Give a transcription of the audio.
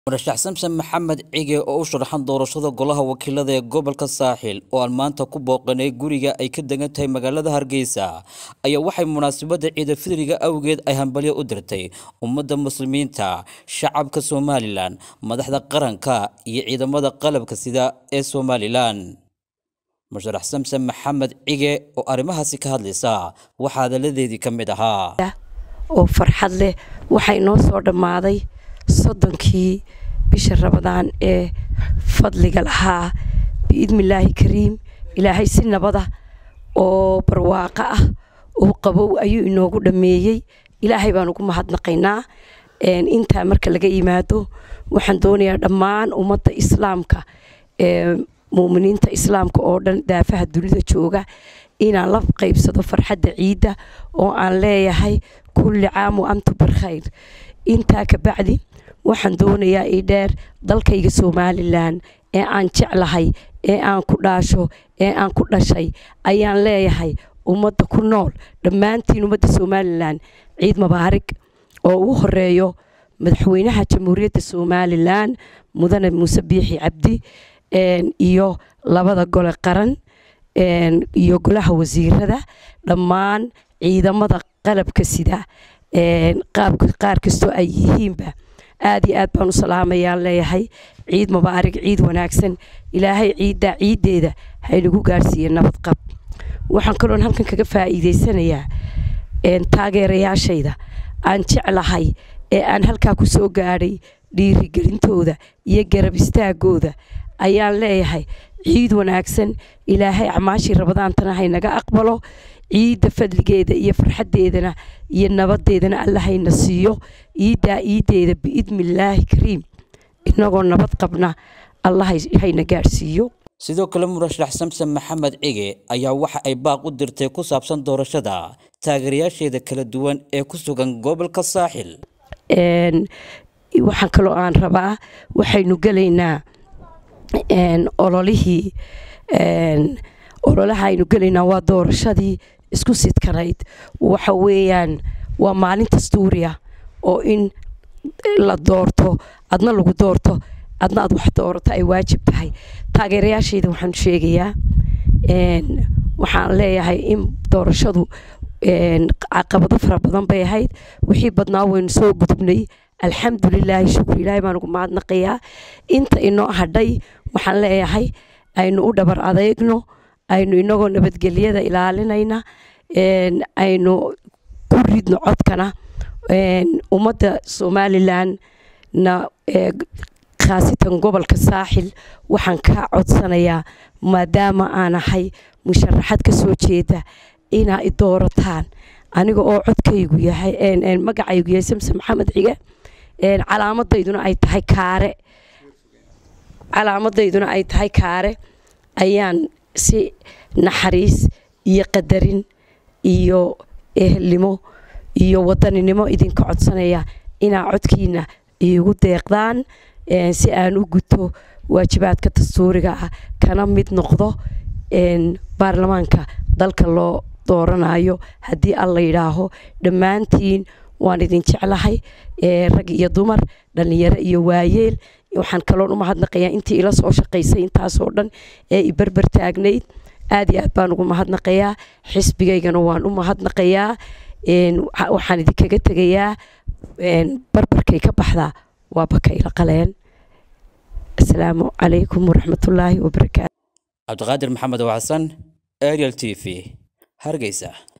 murashax samsen maxamed cige oo u sharaxan doorashada golaha wakiilada ee gobolka saaxil oo aan maanta ku booqanay guriga ay ka degan tahay magaalada hargeysa ayaa waxay munaasabadda ciida fidriga awgeed ay hambalyo u dirtay ummadda muslimiinta shacabka somalilan madaxda qaranka iyo ciidamada qalabka sida ee somalilan musharax samsen maxamed cige oo arrimahaasi ka hadlaysa waxaa hadalladeedii ka mid ahaa oo farxad leh waxaa inoo soo dhammaaday soddonkii bisha rabadaan ee fadliga lahaa biidnillaahi kariim ilaahay si nabada oo barwaaqo ah oo qabow ayuu inoogu dhammeeyey ilaahay baan ugu mahadnaqaynaa intaa marka laga yimaado waxaan doonayaa dhammaan ummadda islaamka ee muuminiinta islaamka oo dhan daafaha dunida jooga inaan la qaybsado farxadda ciidda oo aan leeyahay kulli caam wa antum bilkhayr intaa ka bacdi waxaan doonayaa ii dheer dalkayga somalilan ee aan jeclahay ee aan ku dhaasho ee aan ku dhashay ayaan leeyahay ummadda ku nool dhammaantiin ummadda somalilan ciid mubaarig oo ugu horeeyo madaxweynaha jamhuuriyadda somalilan mudane muuse biixi cabdi iyo labada gole qaran iyo golaha wasiirada dhammaan ciidamada qalabka sida qaar kastoo ay yihiinba aad iyo aad baan u salaamayaan leeyahay ciid mubaarig ciid wanaagsan ilaahay ciiddaa ciiddeeda haynagu gaarhsiiye nabad qab waxaan kaloon halkan kaga faa'iidaysanayaa taageerayaashayda aan jeclahay ee aan halkaa ku soo gaadhay dhiirigelintooda iyo garab istaagooda ayaan leeyahay ciid wanaagsan ilaahay acmaashii rabadaantana haynaga aqbalo ciidda fadligeeda iyo farxaddeedana iyo nabadeedana alla hayna siiyo ciiddaa ciiddeeda biidnillaahi kariim inagoo nabad qabna alla hayna gaadhsiiyo sidoo kale murashax samsen maxamed cige ayaa waxa ay baaq u dirtay ku saabsan doorashada taageerayaasheeda kala duwan ee ku sugan gobolka saaxil waxaan kaloo aan rabaa waxaynu gelaynaa ololihii ololaha aynu gelaynaa waa doorashadii isku sidkanayd waxa weeyaan waa maalin dastuuriya oo in la doorto adna lagu doorto adna aad wax doorato ay waajib tahay taageerayaashayda waxaan sheegayaa waxaan leeyahay in doorashadu caqabado fara badan bay ahayd wixii badnaa waynu soo gudubnay alxamdulilaahi shukr ilaahay baan ugu mahadnaqayaa inta inoo hadhay waxaan leeyahay aynu u dhabar adeegno aynu inagoo nabadgelyada ilaalinayna aynu ku ridno codkana ummadda somalilan na khaasatan gobolka saaxil waxaan ka codsanayaa maadaama aan ahay musharaxad ka soo jeeda inaa i doorataan aniga oo codkaygu yahay magacaygu yahay samse maxamed cige calaamadayduna ay tahay kaare calaamadayduna ay tahay kaare ayaan si naxariis iyo qadarin iyo ehelnimo iyo wadaninimo idinka codsanaya inaa codkiina iigu deeqdaan si aan u guto waajibaadka dastuuriga ah kana mid noqdo baarlamaanka dalka loo dooranayo haddii alla yidhaaho dhammaantiin waan idin jeclahay rag iyo dumar dhallinyaro iyo waayeel waxaan kaloon u mahadnaqayaa intii ila soo shaqaysay intaasoo dhan ee i berber taagnayd aad iyo aad baan ugu mahadnaqayaa xisbigaygana waan u mahadnaqayaa waxaan idinkaga tegayaa barbarkay ka baxdaa waa bakayla qaleen asalaamu calaykum waraxmatullaahi wabarakaatu cabdiqaadir maxamed oo xasan ariel t v hargeysa